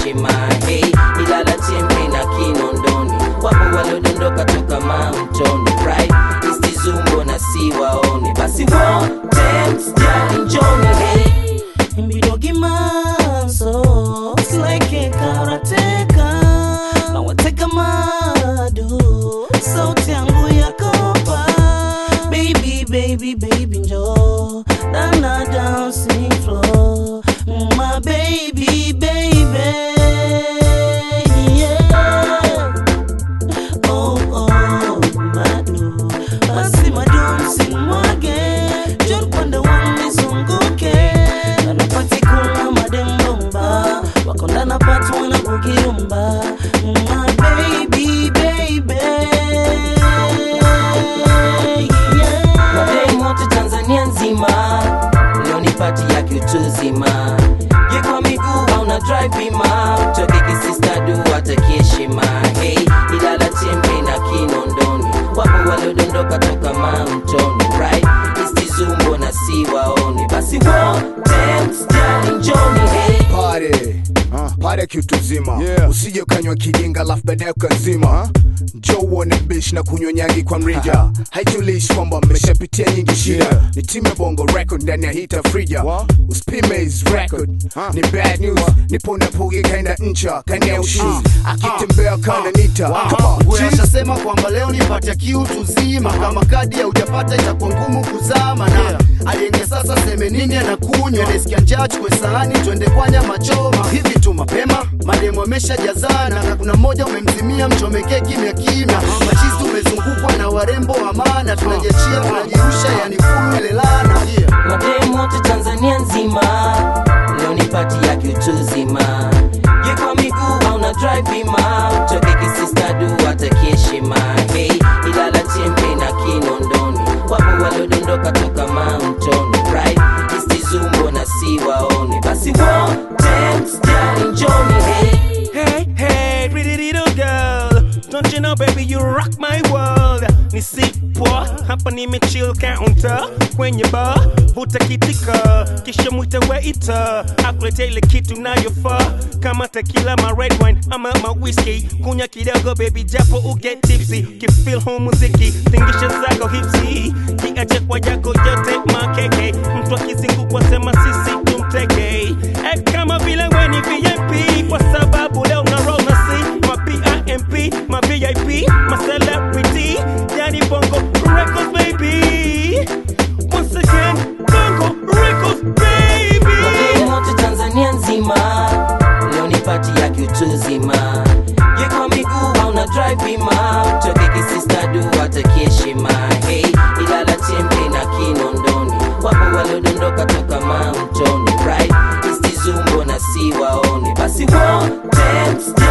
heshima hey, Ilala Chembe na Kinondoni wapo waliodondoka toka mamtoni right istizumbo na siwaone basi wote msijali njoni hey. Mbidogi manso It's like a karateka Na wateka madu Sauti yangu ya kopa Baby, baby, baby njo Dana dancing floor My baby, baby Yeah Oh, oh, madu Basi madu msimwage Jor pande wangu nizunguke Anapatikuna madembomba Wako ndana patu wana kugirumba My baby, baby Yeah Mademu wote Tanzania nzima leo ni pati ya kiutuzima ye kwa miguu au na drive bima toke kisistadu hata kiheshima hey, Ilala Chembe na Kinondoni wapo waliodondoka toka mamtoni right istizumbo na siwaone basi wote msijali njoni hey. pare pare kitu zima Yeah. usije ukanywa kijinga lafu baadaye ukazima njo uone bish na kunywa nyangi kwa mrija haijulishi kwamba mmeshapitia nyingi shida Yeah. ni timu ya bongo record ndani ya hita frija What? usipime his record Huh. ni bad news nipo napugi kaenda ncha kanea ushuzi akitembea kana nita Come on, Wewe G. ashasema kwamba leo nipate kiu tuzima, kama kadi ya ujapata itakuwa ngumu kuzama, na alienge sasa seme nini anakunywa, nesikia njaa, chukue sahani twende kwa nyama choma. Hivi tu mapema mademu ameshajazana, na kuna mmoja umemzimia, mchomekee kimya kimya. Machizi umezungukwa na warembo wa maana, tunajiachia tunajirusha, yani fulu ile lana yeah. mademu wote Tanzania nzima leo ni pati ya kiutuzima ye kwa miguu au na drive bima toke kisistadu hata kiheshima hey, Ilala Chembe na Kinondoni wapo waliodondoka toka mamtoni right istizumbo na siwaone basi wote msijali njoni hey. Hey, hey, pretty little girl. Don't you know, baby, you rock my world. Ni sipwa, hapa nimechill counter kwenye bar, vuta kitika, kisha mwite waiter, akulete ile kitu nayofaa kama tequila, ma red wine ama ma whiskey. Kunya kidogo baby, japo uget tipsy, kifeel huu muziki, tingisha zako hipsi, kiache kwa yako yote makeke, mtu akizingukwa sema sisi tumteke, act kama vile we ni VIP kwa sababu leo na roll na C ma PIMP ma VIP ma celebrity yani bongo records baby once again bongo records baby Mademu wote Tanzania nzima leo ni pati ya kiutuzima ye kwa miguu au na drive bima toke kisistadu hata kiheshima hey, Ilala Chembe na Kinondoni wapo waliodondoka toka mamtoni right istizumbo na siwaone basi wote msijali